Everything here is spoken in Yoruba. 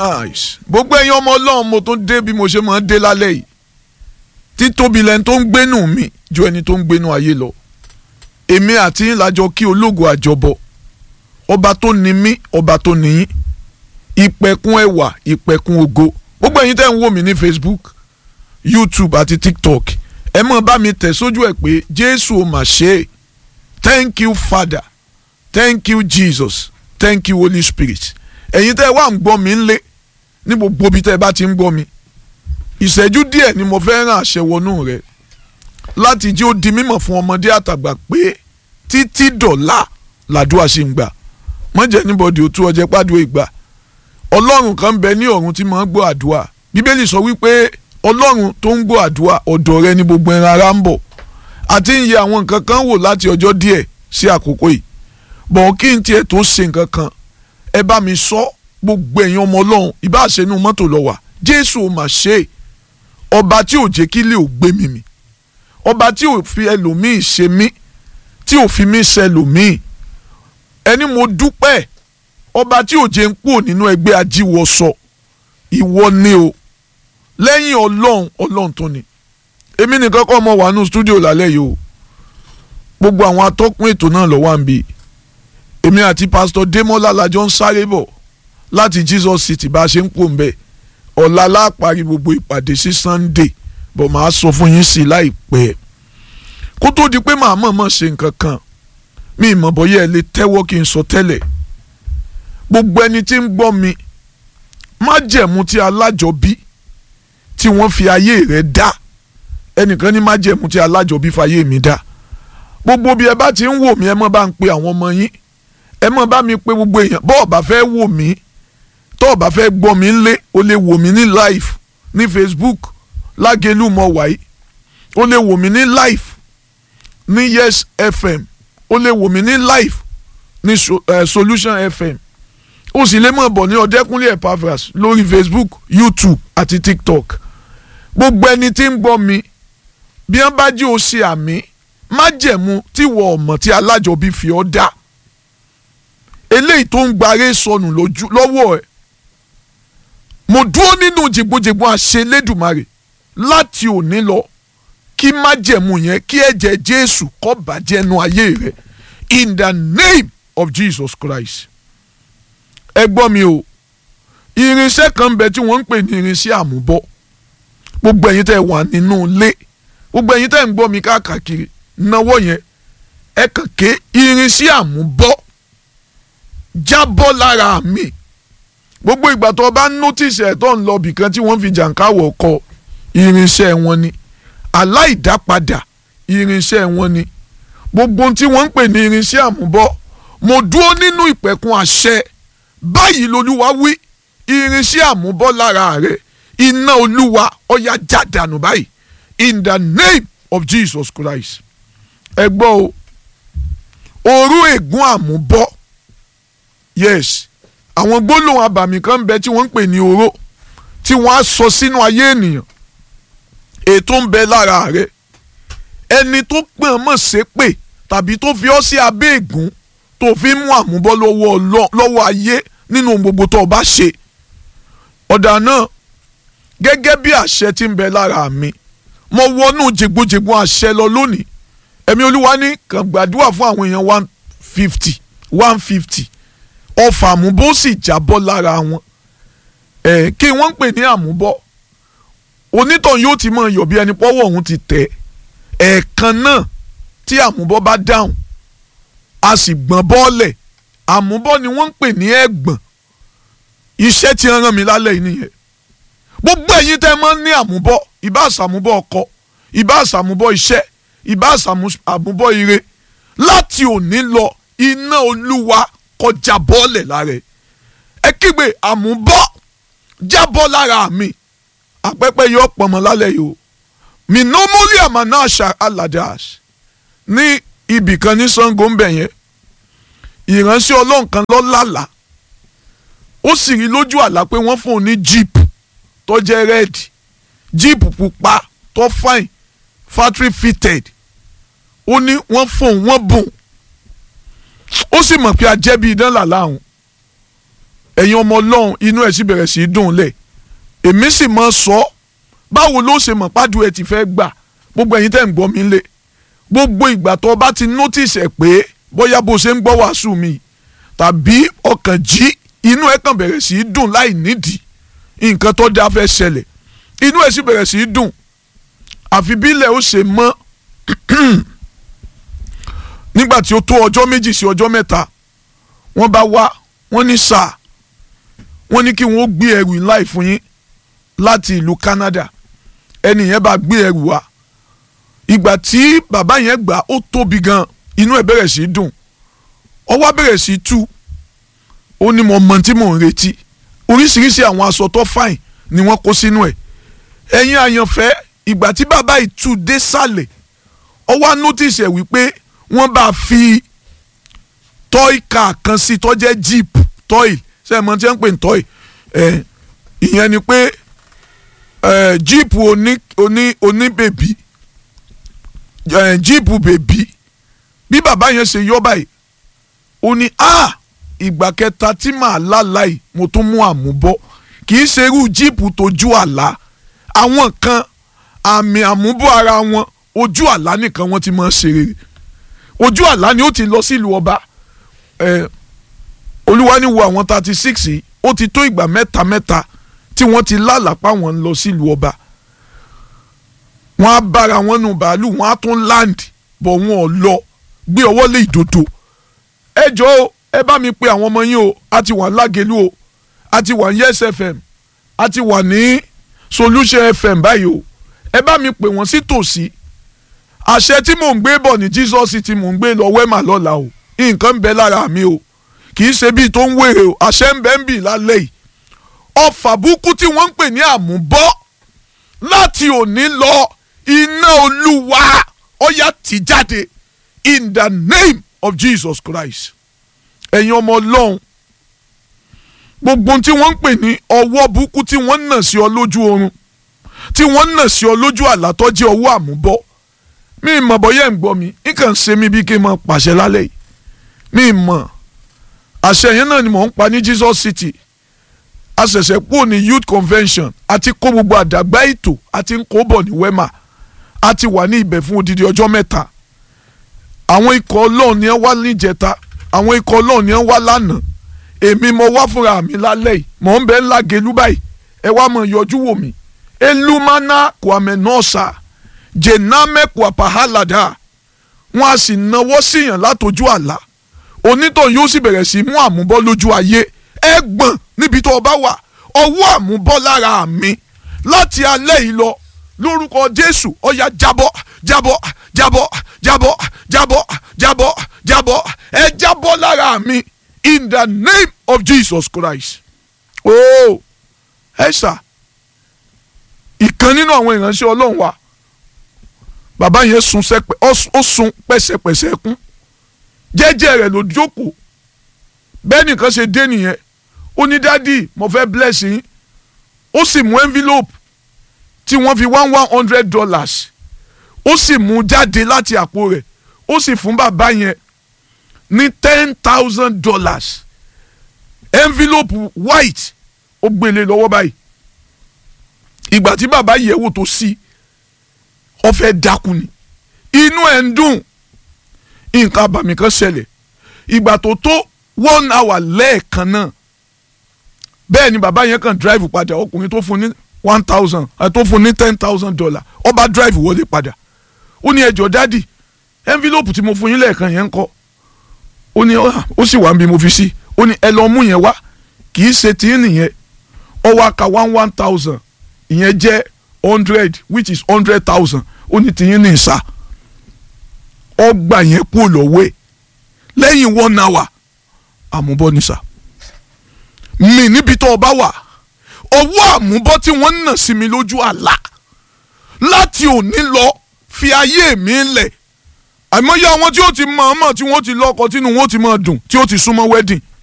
nice gbogbo ẹ̀yin ọmọ ọlọ́run mo tún dé bí mo ṣe máa ń dé lálẹ́ yìí títóbi lẹni tó ń gbénú mi ju ẹni tó ń gbénú ayé lọ èmi àti yín lájọ kí ológo àjọbọ ọba tó ní mí ọba tó ní yín ìpẹ̀kun ẹwà ìpẹ̀kun ògo gbogbo ẹ̀yin tẹ́ ń wò mí ní Facebook YouTube àti TikTok ẹ mọ̀ bá mi tẹ̀ sójú ẹ̀ pé Jésù ò mà ṣe é thank you Father thank you Jesus thank you Holy Spirit ẹ̀yin tẹ́ wà ń gbọ́ mi ń lé ní gbogbo ibi tẹ́ ẹ bá ti ń gbọ́ mi ìṣẹ́jú díẹ̀ ni mo fẹ́ ràn àṣẹ wọnú rẹ̀ láti jí ó di mímọ̀ fún ọmọdé àtàgbà pé títí dọ̀là làdúrà ṣì ń gbà mọ̀jẹ̀ níbọ̀dì ó tú ọjẹ́ pàdúrà ìgbà ọlọ́run kan bẹ ní ọ̀run tí mo ń gbọ́ àdúrà bíbélì sọ wípé ọlọ́run tó ń gbọ́ àdúrà ọ̀dọ̀ rẹ ni gbogbo ẹran ara ń bọ̀ àti ń yẹ àwọn nǹkan kan wò láti ọjọ́ díẹ̀ sí àkókò yìí bọ̀ kí n tiẹ̀ tó ṣe nǹkan kan ẹ bá mi sọ gbogbo ẹ̀yin ọmọ ọlọ́run ìbáṣẹ́nu mọ́tò lọ wà jésù ò mà ṣe é ọba tí ò jẹ́ kí lè ò gbé mi mì ọba tí ò fi ẹlòmíì ṣe mí tí ò fi mí ṣe ẹlòmíì ẹni mo dúpẹ́ ọba tí ò jẹ́ ń kúrò nínú ẹgbẹ́ ajíwọ̀sọ ìwọ ni o lẹ́yìn ọlọ́run ọlọ́run tó ni èmi nìkan kọ́ ọmọ wà nù stúdíò lálẹ́ yìí o gbogbo àwọn atọ́kùn ètò náà lọ́wọ́ à ń bi èmi àti pásítọ̀ Démọ́lá lajọ ń sáré bọ̀ láti Jesus City bá a ṣe ń pò ń bẹ̀ ọ̀la láàparí gbogbo ìpàdé sí Sunday bọ̀ máa sọ fún yín sí i láìpẹ́ kó tó di pé màá mọ̀ọ́mọ̀ ṣe nǹkan kan mi ìmọ̀ bọ́yá ẹ lè tẹ́wọ́ kí n sọ tẹ́lẹ̀ gbogbo ẹni tí ń gbọ́ mi májẹ̀mú tí alájọbí tí wọ́n fi ayé rẹ̀ dá ẹnìkan ní májẹ̀mú tí alájọbí fayé mi dá gbogbo bí ẹ bá ti ń wò mí ẹ mọ́ bá ń pe àwọn ọmọ yín ẹ mọ́ bá mi pe gbogbo èèyàn bọ́ọ̀ bá fẹ́ wò mí tó o bá fẹ́ gbọ́ mi ńlé o lè wò mí ní live ní Facebook lágẹ̀lú mọ̀ wáyé o lè wò mí ní live ní Yes FM o lè wò mí ní live ní so, uh, Solution FM o sì lè mọ̀ bọ̀ ní Ọ̀dẹ́kúnlé Epaphras lórí Facebook YouTube àti TikTok gbogbo ẹni tí ń gbọ́ mi bí wọ́n bá jí o ṣe àmì májẹ̀mú tí wọ́n ọ̀mọ̀ tí alájọbí fi ọ́ dá eléyìí tó ń gbaré sọnù lọ́wọ́ ẹ̀ mo dúró nínú jìgbójìgbó àṣelédùmarè láti òní lọ kí májẹ̀mú yẹn kí ẹ̀jẹ̀ Jésù kó bàjẹ́ nu ayé rẹ̀ in the name of Jesus Christ ẹ gbọ́ mi o irinṣẹ́ kan bẹ tí wọ́n ń pè ní irinṣẹ́ àmúbọ́ gbogbo ẹ̀yin tẹ́ wà nínú ilé gbogbo ẹ̀yin tẹ́ ń gbọ́ mi káàkiri náwó yẹn ẹ kàn ké irinṣẹ́ àmúbọ́ jábọ́ lára mi gbogbo ìgbà tó o bá notice ẹ̀ tó ń lọ bìkan tí wọ́n fi jàǹkáwọ̀ kọ irinṣẹ́ wọn ni aláìdápadà irinṣẹ́ wọn ni gbogbo tí wọ́n ń pè ní irinṣẹ́ àmúbọ́ mo dúró nínú ìpẹ̀kun àṣẹ báyìí lolúwa wí irinṣẹ́ àmúbọ́ lára rẹ̀ iná olúwa ọ̀yà jádànù báyìí in the name of Jesus Christ ẹ gbọ́ o òru ègún àmúbọ́ yes àwọn gbólóhùn abàmì kan bẹ tí wọ́n ń pè ní oró tí wọ́n á sọ sínú ayé ènìyàn ètò ń bẹ lára rẹ̀ ẹni tó pọ̀n mọ̀ ṣépè tàbí tó fi ọ́ sí abẹ́ ègún tó fi mú àmúbọ́ lọ́wọ́ ayé nínú gbogbo tó o bá ṣe ọ̀dà náà gẹ́gẹ́ bí àṣẹ tí ń bẹ lára mi mo wọnú jègbojègbò àṣẹ lọ lónìí ẹ̀mí olúwa ní kàn gbàdúrà fún àwọn èèyàn one fifty one fifty ọfà àmúbọ́ sì jábọ́ lára wọn ẹ̀ kí wọ́n ń pè ní àmúbọ́ onítàn yóò ti máa yọ̀ bí ẹni pọ́wọ́ òun ti tẹ̀ ẹ̀ẹ̀kan náà tí àmúbọ́ bá dáhùn a sì gbọ́n bọ́ọ̀lẹ̀ àmúbọ́ ni wọ́n ń pè ní ẹ̀gbọ́n iṣẹ́ tí ń rán mi lálẹ́ yìí nìyẹn gbogbo ẹ̀yin tẹ́ máa ń ní àmúbọ́ ìbá àsàmúbọ́ ọkọ ìbá àsàmúbọ́ iṣẹ́ ìbá àsàmúbọ́ ire láti òní lọ iná olúwa kọjá bọ́ọ̀lẹ̀ lára ẹ̀ ẹ kígbe àmúbọ́ jábọ́ lára mi àpẹ́pẹ́ yóò pọ̀mọ́ lálẹ́ yìí o minomoli amanasha aladas ní ibì kan ní Ṣàngó ń bẹ̀ yẹn ìránṣẹ́ ọlọ́run kan lọ lálàá ó sì rí lójú àlá pé wọ́n fún un ní jíìpù tó jẹ́ rẹ́ẹ̀dì jíìpù pupa tó fine factory fitted ó ní wọ́n fún un wọ́n bùn ó sì mọ̀ pé ajẹ́bí idán làlá òun ẹ̀yin ọmọ ọlọ́run inú ẹ̀ sì bẹ̀rẹ̀ sí í dùn lẹ̀ èmi sì mọ sọ báwo ló ṣe mọ̀ pádùn ẹ̀ ti fẹ́ gbà gbogbo ẹ̀yin tẹ́ ń gbọ́ mi lé gbogbo ìgbà tó o bá ti notice ẹ̀ pé bóyá bó ṣe ń gbọ́ wàásù mi tàbí ọkàn jí inú ẹ̀ kàn bẹ̀rẹ̀ sí í dùn láì nídìí nǹkan tó dáa fẹ́ ṣẹlẹ̀ inú ẹ̀ sì bẹ̀rẹ̀ sí í dùn àfi bílẹ̀ ó ṣe mọ́ nígbà tí ó tó ọjọ́ méjì sí ọjọ́ mẹ́ta wọ́n bá wá wọ́n ní sáà wọ́n ní kí wọ́n gbé ẹrù ńlá ìfún yín láti ìlú Canada ẹni yẹn bá gbé ẹrù wá ìgbà tí bàbá yẹn gbà ó tóbi gan inú ẹ̀ bẹ̀rẹ̀ sí í dùn ọwọ́ bẹ̀rẹ̀ sí í tú ó ní mo mọ tí mò ń retí oríṣiríṣi àwọn aṣọ tó fàìn ni wọ́n kó sínú ẹ̀ ẹ̀yin àyànfẹ́ ìgbà tí bàbá yìí tú dé sàlẹ̀ ọwọ́ notice ẹ̀ wípé wọ́n bá fi toy car kan sí tó jẹ́ jeep toy ṣe é mọ tí wọ́n ń pè ní toy ẹ̀ ìyẹn ni pé ẹ̀ jeep oní oní oní bèbí ẹ̀ jeep bèbí bí bàbá yẹn ṣe yọ báyìí ó ní a ìgbà kẹta tí màá láláì mo tún mú àmúbọ́ kì í ṣerú jíìpù tójú àlá àwọn kan àmì àmúbọ́ ara wọn ojú àlá nìkan wọ́n ti máa ṣe rere ojú àlá ni ó ti lọ sílùú ọba ẹ olúwa ní wo àwọn thirty six yìí ó ti tó ìgbà mẹ́ta mẹ́ta tí wọ́n ti lálàpá wọn lọ sílùú ọba wọ́n á bára wọn nù bàálù wọ́n á tún land bọ̀ wọn ò lọ gbé ọwọ́ lé ìdodo ẹ jọ̀ọ́ ẹ bá mi pe àwọn ọmọ yín o a ti wà lágẹ̀lú o a ti wà ní yes fm a ti wà ní solution fm báyìí o ẹ bá mi pè wọ́n sí tòsí àṣẹ tí mò ń gbé bọ̀ ní jesus tí mò ń gbé lọ wẹ́mà lọ́la o nǹkan ń bẹ lára mi o kì í ṣe bíi tó ń wèrè o àṣẹ ń bẹ ń bì lálẹ́ yìí ọfà búkú tí wọ́n ń pè ní àmúbọ́ láti òní lọ iná olúwa ó yá tì jáde in the name of jesus christ ẹ̀yin ọmọ ọlọ́run gbogbo tí wọ́n ń pè ní ọwọ́ búkú tí wọ́n ń nà sí ọ lójú oorun tí wọ́n ń nà sí ọ lójú àlá tó jẹ́ ọwọ́ àmúbọ́ mi mọ̀ bọ́yẹ̀ ń gbọ́ mi nǹkan ṣe mí bí kí n máa pàṣẹ lálẹ́ yìí mi mọ̀ àṣẹ yẹn náà ni mò ń pa ní Jesus City a ṣẹ̀ṣẹ̀ kúrò ní youth convention àti kó gbogbo àdàgbà ètò àti ń kó bọ̀ ní wema a ti wà ní ibẹ̀ fún odidi ọjọ́ mẹ́ta àwọn ikọ̀ ọlọ́run ni wọ́n wá níjẹta àwọn ikọ̀ ọlọ́run ni wọ́n wá lánàá èmi mo wá fúnra mi lálẹ́ yìí mò ń bẹ ńlá gelu báyìí ẹ wá mọ̀ yọjú wò mí elumana kwame nọ́ọ̀sà jename kwapahalada wọn a sì náwó síyàn látọjú àlá onítọ̀ yóò sì bẹ̀rẹ̀ sí mú àmúbọ́ lójú ayé ẹ gbọ̀n níbi tó o bá wà ọwọ́ àmúbọ́ lára mi láti alẹ́ yìí lọ lórúkọ jésù ọ̀yà jábọ́ jábọ́ jábọ́ jábọ́ jábọ́ jábọ́ jábọ́ ẹ jábọ́ lára mi in the name of jesus christ oh ẹ ṣá ìkan nínú àwọn ìránṣẹ́ ọlọ́run wa bàbá yẹn sun sẹpẹ ó sun pẹ̀sẹ̀pẹ̀sẹ̀ kún jẹ́jẹ́ rẹ̀ ló jókòó bẹ́ẹ̀ nìkan ṣe dé nìyẹn ó ní dádì mo fẹ́ bless yín ó sì mú envelope tí wọ́n fi one one hundred dollars ó sì mú jáde láti àpò rẹ̀ ó sì fún bàbá yẹn ní ten thousand dollars envelope white ó gbélé lọ́wọ́ báyìí ìgbà tí bàbá yẹ̀ wò tó sí ó fẹ́ dákú ni inú ẹ̀ ń dùn nǹkan àbàmì kan ṣẹlẹ̀ ìgbà tó tó one hour lẹ́ẹ̀kan náà bẹ́ẹ̀ ni bàbá yẹn kàn drive padà ọkùnrin tó fún ní one thousand tó fún ní ten thousand dollar ó bá drive wọlé padà ó ní ẹjọ́ dádì envelope tí mo fún yín lẹ́ẹ̀kan yẹn ń kọ́ ó ní ó sì wà níbi mo fi sí ó ní ẹ lọ mú yẹn wá kì í ṣe tí nìyẹn ó wá ka one one thousand ìyẹn jẹ́ hundred which is hundred thousand ó ní tìyín ní ìsà ọgbà yẹn kú lọ́wọ́ ẹ̀ lẹ́yìn one hour àmúbọ́ ní sà mi níbi tó o bá wà ọwọ́ àmúbọ́ tí wọ́n ń nà sí mi lójú àlá láti òní lọ fi ayé mi lẹ̀ àìmọye àwọn tí ó ti mọ̀ ọ́n mọ̀ tí wọ́n ti lọ́kọ tínú wọn ó ti máa dùn tí ó ti súnmọ́ wedding